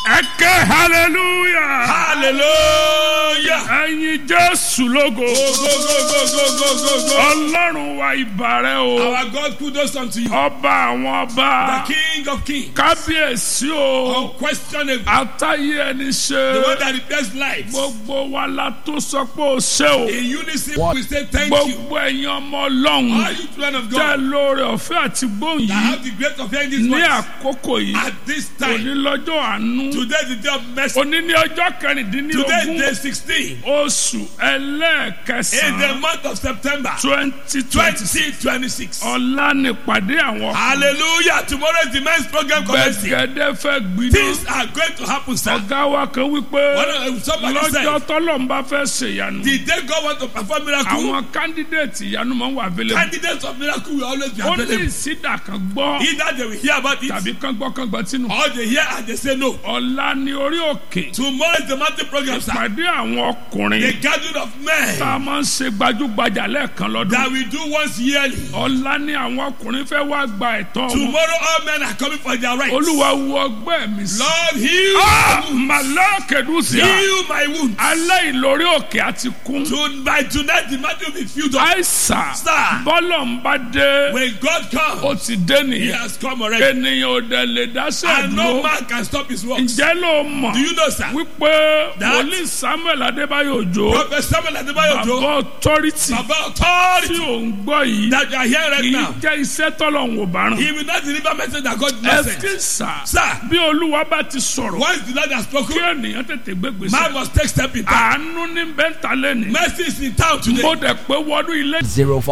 ẹ ké hallelujah. hallelujah. ẹyin jésù lógo. go go go go go go go. ọlọ́run wa ìbàrẹ̀ o. our God kudos unto you. ọba àwọn the ọba. king of kings. kábíyèsí o. unquestionable. àtàyè ẹni the one ṣe. that repairs lives. gbogbo wa la tó sọ pé o ṣe o. in unison we say thank you. gbogbo ẹ̀yin ọmọ all ọlọ́run. you children of tẹ God lóore ọ̀fẹ́ àti gbóhùn that yìí. have the grace of hearing this ní voice àkókò yìí. at this time. òní lọ́jọ́ àánú. today is the day of mercy. òní ní ọjọ́ today kẹrìndínlógún. day sixteen. oṣù in the ẹlẹ́ẹ̀kẹsàn-án month of September twenty twenty twenty twenty six. ọ̀la nípàdé àwọn hallelujah tomorrow is the men's program commencing. gbẹ̀gẹ́dẹ́ fẹ́ gbiná things are going to happen sir. ọ̀gá wa kan wípé One of- somebody lọ́jọ́ said tọ́lọ́mbà fẹ́ ṣèyanu the day God want to perform miracle. àwọn kándídéètì ìyanu máa ń wà abẹ́lẹ̀ candidates of miracle will always be ó ní available. ìsídà kan gbọ́ either they will hear about it tàbí kan gbọ́ kan gbọ́ tínú or they hear and they say no. ọ̀la ní orí òkè tomorrow is the mountain program sir. pàdé àwọn ọkùnrin the gathering of men tá a máa ń ṣe gbajúgbajà lẹ́ẹ̀kan lọ́dún that we do once yearly. ọ̀la ní àwọn ọkùnrin fẹ́ wá gba ẹ̀tọ́ wọn tomorrow all men are coming for their rights. olúwa wo ọgbẹ́ mi sí. lord heal. Ah, màlẹ́kẹ̀dùsíà heal my wound. alẹ́ ìlórí òkè àti kún. to by tonight the mountain will be filled up. àìsà Sir. bọ́lọ̀ ń bá dé when God ó comes ti dé he nìyẹn has come already. ènìyàn ò dẹ̀ lè dáṣẹ́ and no dúró man can stop his works. ǹjẹ́ ló mọ̀ do you know sir. wípé That- wòlíì samuel adébáyò òjò prophet samuel adebayo bàbá ojo authority baba tí authority ò ń gbọ́ yìí that you are here right kì í now. jẹ́ iṣẹ́ tọ́lọ̀ ń wò bá rán he will not deliver message that God message. ẹ̀sìnsà sir bí olúwa bá ti sọ̀rọ̀ once the lord has kí spoken ènìyàn tètè man gbégbèsè must take step in time. àánú ní bẹ́ńtà lẹ́nìí mercy is in town today. mo dẹ̀ pé wọnú ilé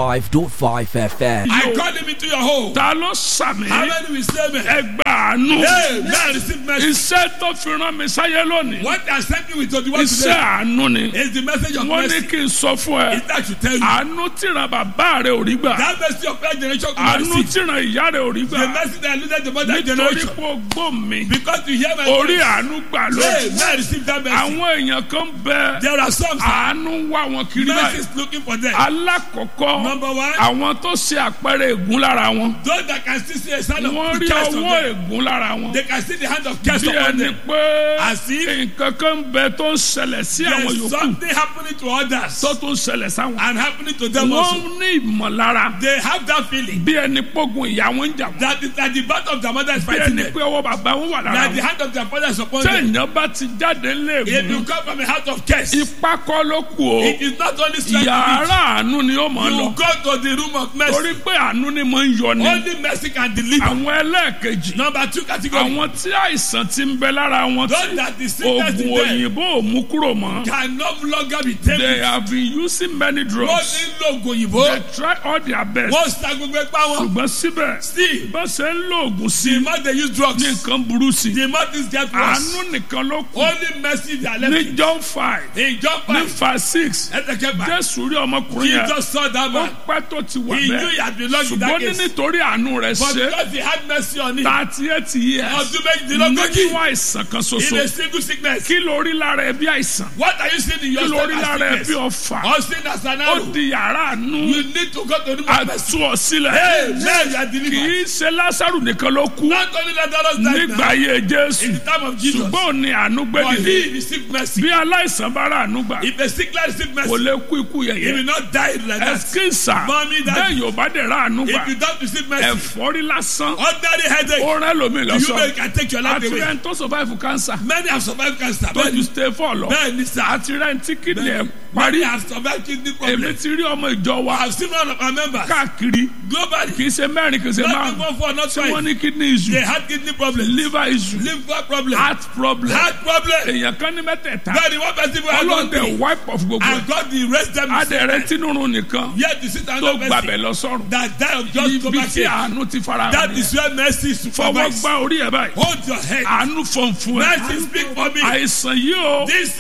05.5 FM. I call him into your home. ta ló sàmì how many will say me. ẹgbà àánú hey man receive mercy. iṣẹ́ tó fi rán mi sáyé lónìí what I sent you with twenty one iṣẹ́ today àánú ni is the message of wọ́n ní mercy. kí n sọ fún ẹ is that to tell you. àánú tíran bàbá rẹ ò rí gbà that mercy of first generation could not àánú receive. tíran ìyá rẹ ò rí the gbà mercy that eluded the mother nítorí generation. pé o gbọ́ mi because you hear my orí voice. àánú gbà hey lónìí man receive that mercy. àwọn èèyàn kan bẹ there are some sir. àánú ń wá wọn kiri mercy báyìí is looking for them. alákọ̀ọ́kọ́ number one. àwọn tó ṣe àpẹẹrẹ ègún lára wọn those that can still see a sign of wọ́n rí curse on ọwọ́ them. ègún lára wọn they can see the hand of curse bí upon ẹni them. pé As if nǹkan kan bẹ tó ń ṣẹlẹ̀ sí àwọn there is yòókù something happening to others tó tún ṣẹlẹ̀ sáwọn. and happening to them also. wọ́n ní ìmọ̀lára they have that feeling bí ẹni pógun ìyá wọn ń jà wọ́n. that is that the birth of their mother is bí fighting ẹni them. pé ọwọ́ bàbá wọn wà lára that the wọn. hand of their father is upon them. téèyàn bá ti jáde if you léègùn come from a house of curse. ipá kọ́ ló kù o it is not only strength you yàrá àánú ni ó máa need. lọ you go to the room of mercy. torí pé àánú ni mo ń yọ ni only mercy can deliver. àwọn ẹlẹ́ẹ̀kejì number two category. àwọn tí àìsàn ti ń bẹ lára wọn those tí that the sickness in oògùn them òyìnbó ò mú kúrò mọ́ can no longer be they taken. have been using many wọ́n drugs ti ń lo oògùn òyìnbó. they try all their best wọ́n sa gbogbo ipá wọn. ṣùgbọ́n síbẹ̀ still bá ṣe ń lo oògùn sí the more they use drugs. ní nǹkan burú sí the more things get worse. àánú nìkan ló kù only mercy they are left ní with. john five in John ní five five six ẹsẹ̀kẹfà jésù rí ọmọkùnrin yẹn Jesus saw that ó man. pẹ́ tó ti wà he knew he bẹ́ẹ̀ had been lost in that ṣùgbọ́n ní case. nítorí àánú rẹ̀ but ṣe because he had mercy on him. thirty eight years ọdún méjìdínlógójì. nínú àìsàn kan in ṣoṣo a single sickness. kí ló rí lára ẹ bí àìsàn what are you seeing in kí your ló rí stomach lára ẹ as bí sickness. ọfà or sin as an ó arrow. di yàrá àánú you need to go to the room of mercy. àtú ọ sílẹ̀ hey man you are kì delivered. í ṣe lásàrù nìkan ló kú not only let others die nígbà now. ayé in jésù the time of Jesus. ṣùgbọ́n ò ní àánú but gbẹ́dìde he received mercy. bí aláìsàn bá rà àánú gbà if the sick man receive kò mercy. lè kú ikú he yẹyẹ will not die like that. ẹsikísà Mommy, daddy. bẹ́ẹ̀ yóò bá dẹ̀ rà àánú gbà if you don't receive mercy. ẹ̀fọ́rí lásán ordinary headache. ó rẹ́ lómi you lọ́sọ̀ know you can take your life àti away. rẹ̀ ń tó survive cancer many have survived cancer. tó ju many stay for lọ bẹ́ẹ̀ ni sir. àti rẹ̀ ń tí kidney ẹ̀ many parí have survived kidney èmi problem. ti rí ọmọ ìjọ wa I have seen one of our members. káàkiri globally. kì í ṣe mẹ́rin kì í ṣe not márùn even four not tí wọ́n five. ní kidney issue they had kidney problem. liver issue liver problem. heart problem heart problem. èèyàn kan ní mẹ́tẹ̀ẹ̀ta bẹ́ẹ̀ ni one person who had one ọlọ́dẹ thing. wipe off gbogbo ẹ̀ and God the rest them. adẹ̀rẹ̀ tínúrun nìkan yet the sister tó another gbàbẹ̀ person. lọ sọ́run that die of just ibi stomach tí ache. àánú ti fara hàn that nìyẹn. is where mercy is fọwọ́ supervised. gbá orí ẹ̀ báyìí hold your head. àánú fọ̀n fún ẹ mercy speak for me. àìsàn yìí o this kò sickness.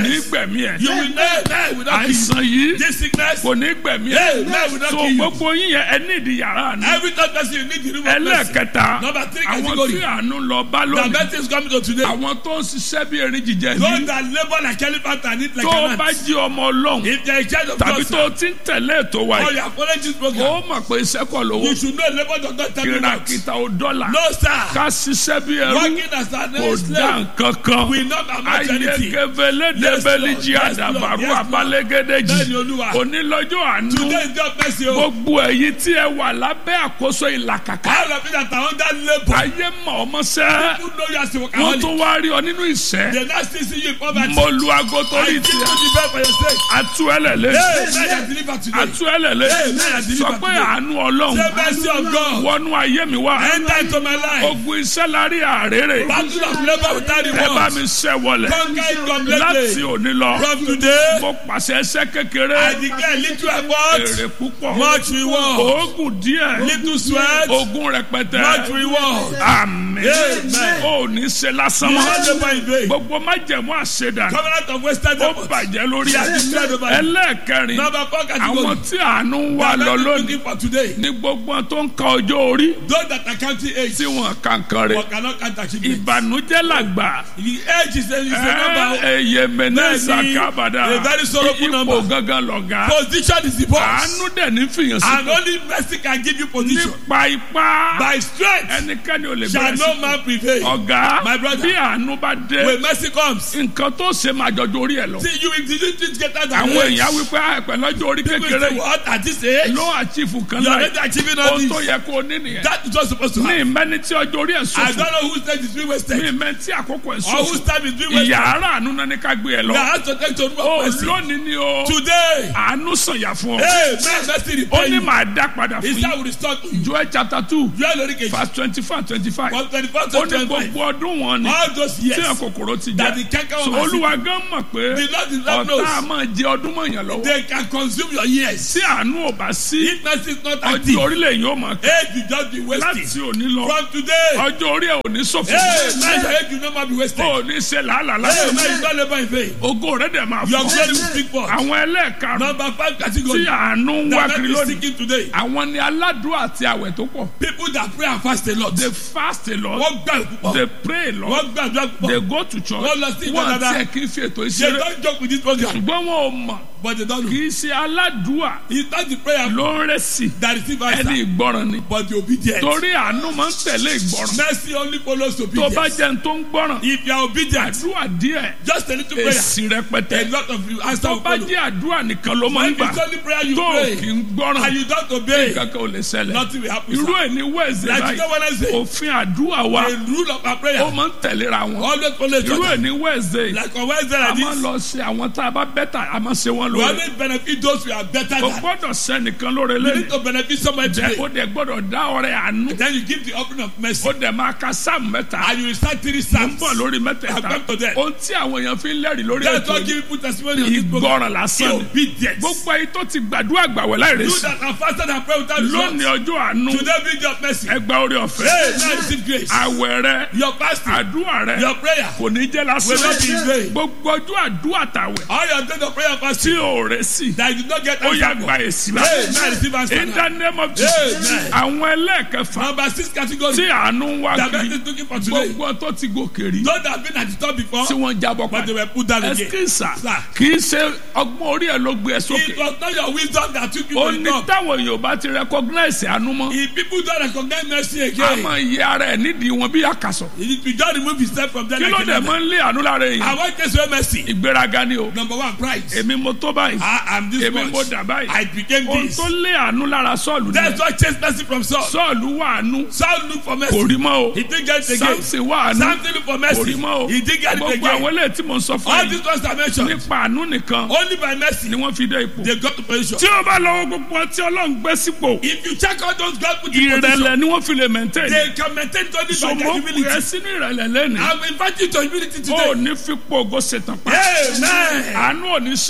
sickness. gbẹ̀mí ẹ̀ You will never die without àìsàn yìí This sickness, kò ní gbẹ̀mí Hey, ẹ̀ man, we don't so kill you. gbogbo yín yẹn ẹ ní ìdí yàrá ni every third person you need the room of mercy. ẹlẹ́ẹ̀kẹta Number three àwọn category. tí àánú lọ bá The lónìí mercy is coming to today. àwọn tó ń ṣiṣẹ́ bí erin jíjẹ Those ní that labor like elephant and eat like tó an bá ant. jí ọmọ ọlọ́run If they are in charge of tàbí God, tó sir, ti ń tẹ̀lé ètò wa or yìí you are following this ó program, mọ̀ pé iṣẹ́ kọ̀ lówó you should know labor does not tell you what. kìràkìtà ò dọ́là No, sir. ká ṣiṣẹ́ bí ẹrú Working as an kò dá slave nǹkan kan will not amount to anything. ayékebélédébélíjì Yes, Lord. àdàbàrú Yes, Lord. abálégédéjì Bẹ́ẹ̀ni, Olúwa. onílọ́jọ́ àánú Today is God bless you. gbogbo èyí tí ẹ wà lábẹ́ àkóso ìlàkàkà All of you that are under labor, ayé mọ̀ ọmọ sẹ́ who know you as a wọ́n workaholic, tún wá rí ọ nínú ìṣẹ́ they now still see you in poverty. mo lu aago I torí give you tiẹ̀ the best for your sake. atú ẹlẹ́lẹ́ Hey, now you are delivered today. atú ẹlẹ́lẹ́ Hey, now you are sọ delivered pé today. àánú ọlọ́run Say mercy of God. wọnú ayé mi wá Enter into my life. ogun iṣẹ́ lárí àrèrè Battle of labor without ẹ bá reward. mi ṣẹ́ wọlẹ̀ Conquer it láti completely. òní lọ From today, mo pàṣẹ ẹsẹ̀ kékeré I declare little effort, èrè púpọ̀ much reward. oògùn díẹ̀ Little sweat, ogun rẹpẹtẹ much reward. àmín Amen. ò ní ṣe lásán You mọ́ not labor in vain. gbogbo májẹ̀mú àṣedà Covenant of Western ó effort. bàjẹ́ lórí They are declared over you. ẹlẹ́ẹ̀kẹrin Number four àwọn category. tí àánú ń wà That lọ men lónìí looking for today. ní gbogbo wọn tó ń ka ọjọ́ orí Those that are counting age, tí wọn kankan rẹ̀ but cannot count achievement. ìbànújẹ́ làgbà The age is a, is a number. ẹyẹ mẹnẹsà Bẹ́ẹ̀ni, kábàdà a very sorrowful ipò number. gangan lọ̀gá Position is the boss. àánú dẹ̀ ní fìyàn sí And only mercy can give you position. nípa ipá By strength ẹnikẹ́ni ò lè shall bẹ̀rẹ̀ no sí man prevail. ọ̀gá My brother. bí àánú bá dé When mercy comes, nǹkan tó ṣe máa jọjọ orí ẹ̀ lọ see you if you didn't get that àwọn èèyàn wípé àìpẹ́ lọ́jọ́ orí People kékeré say what at this age? ló àchífù kan You are láì already achieving all ohun tó this. yẹ kó o ní nìyẹn That is what's supposed to ní happen. ìmẹ́ni tí ọjọ́ orí ẹ̀ I sọ̀fù don't know whose time is being ní wasted ìmẹ́ni tí àkókò ẹ̀ or whose sọ̀fù time is being wasted. ìyá ara àánú náà ní ká gbé ẹ lọ Now, I have to take to remove ó mercy. lónìí ni o Today, àánú sànyà fún ọ hey, man, mercy ó repay ní you. màá dá padà His fún time yín will restore to you. Joel chapter two You are Lori Keji. verse twenty five twenty five From 24 ó to ní 25. gbogbo ọdún wọn ni All those tí years, ẹ̀ kòkòrò ti that the jẹ́ canker so worm has olúwa gan mọ̀ pé The Lord is not ọ̀tá knows. máa jẹ ọdún mọ̀yàn lọ́wọ́ they can consume your years. tí àánú ò bá sí If mercy is not ọjọ́ active, orílẹ̀ yóò mọ̀ ká age will just be wasted. láti òní lọ From today, ọjọ́ orí ẹ̀ ò ní ṣòfò hey, man, your age will no more be wasted. ó ní ṣe làálàá Hey, lásán man, you don't labor in vain. ògo rẹ̀ dẹ̀ máa Your fọ́ glory will speak forth. àwọn ẹlẹ́ẹ̀karùn Number five tí category. àánú ń wá That kiri man is lónìí seeking today. àwọn ni aládùúrà àti àwẹ̀ tó pọ̀ People that pray and fast a lot. they fast a lot Wọ́n gbà púpọ̀. they pray a lot Wọ́n gbàdúrà they púpọ̀. go to church Wọ́n lọ sí wọ́n ìdáradá. tiẹ̀ kì í fi ètò They ìṣeré don't joke with this program, ṣùgbọ́n wọn ò mọ̀ but they don't know. kì í ṣe aládùúà It's not the prayer ló ń rẹ̀ sí that receive ẹni answer, ìgbọràn ni but the obedience. torí àánú máa ń tẹ̀lé ìgbọràn Mercy only follows tó bá obedience. jẹ́ ní tó ń gbọ́ràn If you are obedient, àdúrà díẹ̀ just a little prayer, èsì rẹpẹtẹ a lot of you answer tó will bá follow. jẹ́ àdúrà nìkan ló máa ń When gbà it's only prayer you tó pray, kì í gbọ́ràn and you don't obey, kankan ò lè ṣẹlẹ̀ nothing will happen. irú sir. ẹ̀ ní wẹ́ẹ̀sì Like báyìí today Wednesday, òfin àdúrà wa the rule of our ó prayer máa ń tẹ̀léra wọn always follow each irú ẹ̀ other. ní wẹ́ẹ̀sì Like on Wednesday a like máa ń this, lọ sí àwọn tá a bá bẹ́tà a máa ṣe wọ́n we lóore always benefit those who are better o than. gbọ́dọ̀ sẹ́nìkan lóore You lẹ́yìn need to benefit somebody jẹ́ today. ó dẹ̀ gbọ́dọ̀ dá ọrẹ àánú Then you give the offering of mercy. ó dẹ̀ máa ka sáàmù mẹ́ta And you will start three ń psalms. bọ̀ lórí I've mẹ́tẹ̀ẹ̀ta come to them. ohun tí àwọn èèyàn fi ń lẹ́rìí lórí That's ètò what yìí give people testimony of this program. ìgbọràn lásán ni Obedience. gbogbo ayé tó ti gbàdúrà gbàwẹ̀ láì You rèsì that are fasted and pray without lónìí results. ọjọ́ àánú Today be your mercy. ẹgbà orí ọ̀fẹ́ Hey, now receive grace. àwẹ̀ rẹ Your fasting, àdúrà rẹ your prayer kò ní jẹ́ will not be in lásán vain. gbogbo ọjọ́ àdúrà tàwẹ̀ All your days of prayer and tí fasting ò rẹ̀ sí that you did not get ó yà answer gba for. èsì Hey, báyìí now receive answer. in the now. name of Jesus Amen. àwọn ẹlẹ́ẹ̀kẹfà Number six category. tí àánú ń wá That kiri person is looking for today. gbogbo tó ti gòkè rí Those that have been at the top before, tí wọ́n jábọ̀ but they padà were put down again. ẹsikísà Sir. kì í ṣe ọgbọ́n orí ẹ̀ ló gbé ẹ It sókè was not your wisdom that took you ó to ní the top. táwọn èèyàn bá ti recognize àánú mọ́ If people don't recognize mercy a again, máa yẹ ara ẹ̀ nídìí wọn bí àkàsọ̀ if you just remove yourself from them kí like ló dẹ̀ another. máa ń lé àánú lára I èèyàn want to say mercy. ìgbéraga ni o Number one, pride. èmi mo tó báyìí I am this èmi mo much. dà báyìí I became ohun this. tó lé àánú lára sọ́ọ̀lù That's ni what chased mercy from Saul. sọ́ọ̀lù wà àánú Saul looked for kò mercy. rí mọ́ o He didn't get it again. samson wà àánú Samson looked for kò mercy. rí mọ́ o He didn't get it gbogbo àwọn again. eléyìí tí mo ń sọ fún All yìí these ones I mentioned, nípa àánú nìkan only by mercy ni wọ́n fi dé ipò they got to position. tí o bá lọ́wọ́ gbogbo ọtí ọlọ́run gbé sípò If you check out those God put in position, ìrẹ̀lẹ̀ ni wọ́n fi lè maintain they can maintain only by their sọmọ humility. ẹ sínú ìrẹ̀lẹ̀ lẹ́nu I'm inviting you to humility o today. ní fipò ògo ṣetán pa Amen. àánú ò ní sípò Mercy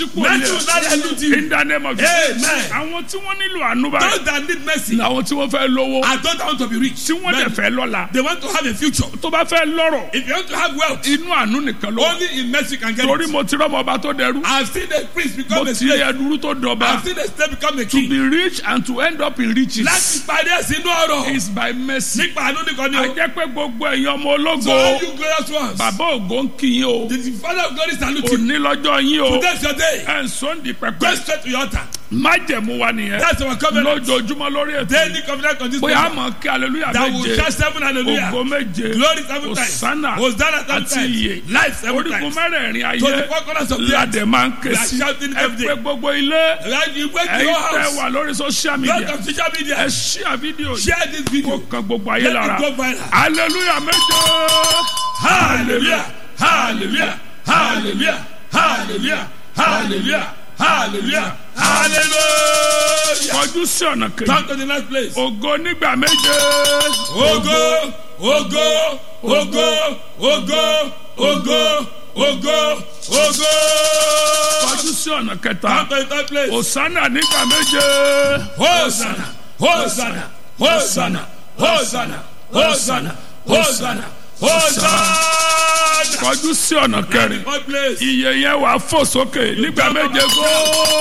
will not elude you. in the name of Jesus Amen. àwọn tí wọ́n nílò àánú báyìí Those that need mercy làwọn tí wọ́n fẹ́ lówó are those that want to be rich. tí wọ́n dẹ̀ Many. fẹ́ lọ́la They want to have a future. tó bá fẹ́ lọ́rọ̀ If you want to have wealth, inú àánú nìkan ló wà. only in mercy can get torí it. mo ti rọ́mọ ọba tó dẹrú I've seen a priest mo become a ti rí slave. ẹdúró tó dọba I've seen a slave become a to king. be rich and to end up in riches Láti parí ẹ̀sìn inú ọ̀rọ̀. is by mercy. Nípa àánú nìkan ni a o. jẹ́ pé gbogbo ẹ̀yin ọmọ So all ológo you glorious ones. bàbá ògo ń kí yín o The father of glory salute you. òní lọ́jọ́ yín o Today's your day. ẹ̀ ń sọ́ndì Go pẹpẹ straight to your altar. májẹ̀mú wa nìyẹn That's our covenant. lójoojúmọ́ lórí ètò Daily covenant on this bóyá a program. mọ̀ kí hallelujah That will méje shout seven hallelujah. ògo méje Glory seven times. Hosanna Hosanna seven àti times. iye Life seven orígun times. mẹ́rẹ̀ẹ̀rin To the ayé four corners of the earth. ládẹ̀ máa ń ké We are sí shouting ẹ every pé day. gbogbo ilé Right, You wake ẹ̀yin your tẹ́ house. wà lórí social Lot media of social ẹ media. ṣí àfídíò yìí Share this kó video. kan gbogbo ayé Let lára it go viral. hallelujah méje Hallelujah. Hallelujah. Hallelujah. Hallelujah. Hallelujah. Hallelujah. Hallelujah. kọjú sí ọ̀nà kejì Come to the next place. ògo nígbà méje Ogo, ogo, ogo, ogo, ogo, ogo, ogo. kọjú sí ọ̀nà kẹta Come to the third place. òsánà nígbà méje Hosanna, Hosanna, Hosanna, Hosanna, Hosanna, Hosanna, Hosanna. kọjú sí ọ̀nà kẹrin Fourth place. iye yẹn wà fò sókè nígbà méje kó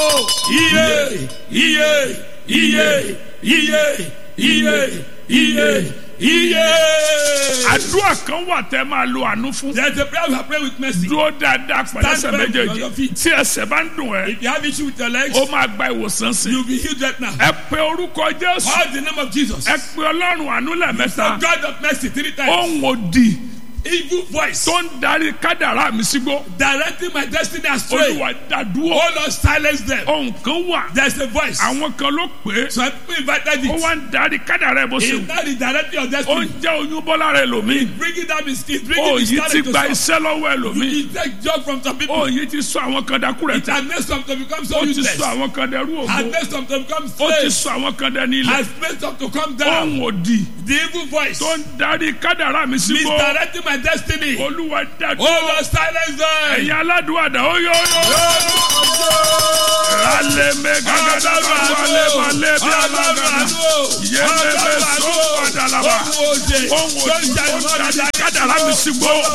Iye, iye, iye, iye, iye, iye, iye. àdúrà kan wà tẹ́ máa lo àánú fún There's a prayer we are praying with mercy. dúró dáadáa pẹ̀lú ẹsẹ̀ Stand firm méjèèjì on your feet. tí ẹsẹ̀ bá ń dùn ẹ́ If you have issue with your legs, ó máa gba ìwòsàn sí you'll be healed right now. ẹ pe orúkọ jésù Call the name of Jesus. ẹ pe ọlọ́run àánú lẹ́ẹ̀mẹ́ta God of mercy three times. ohun òdì Evil voice tó ń darí kádàrá mi sígbó directing my destiny astray. olúwa dàdúró Oh Lord, silence them. ohun kan wà There's a voice. àwọn kan ló pè é Some people invited ó it. wá ń darí kádàrá ẹ bó ṣe It's wù not the directing of ó ń destiny. jẹ́ oyún bọ́lá rẹ lòmíì Bringing down his kids, bringing ó his yìí ti talent to gba some. iṣẹ́ lọ́wọ́ ẹ lòmíì He take job from some people. ó yìí ti sọ àwọn kan dákú rẹ It tẹ has made some to become so ó ti useless. sọ àwọn kan dẹrú Has ògo made some to become ó ti slaves. sọ àwọn kan dẹni ilẹ̀ Has made some to come down. ohun òdì The evil voice. tó ń darí kádàrá mi sígbó Misdirecting my destiny. olúwa Oh dàdúró Lord, silence them. ẹ̀yin aládùúgbò ó yọ yọ alẹ́ mẹ́gàgàdà bá wálé malé bí alága yẹ́nẹ́ bẹ́ sọ padà làbà ohun òdì tó ń darí kádàrá mi sígbó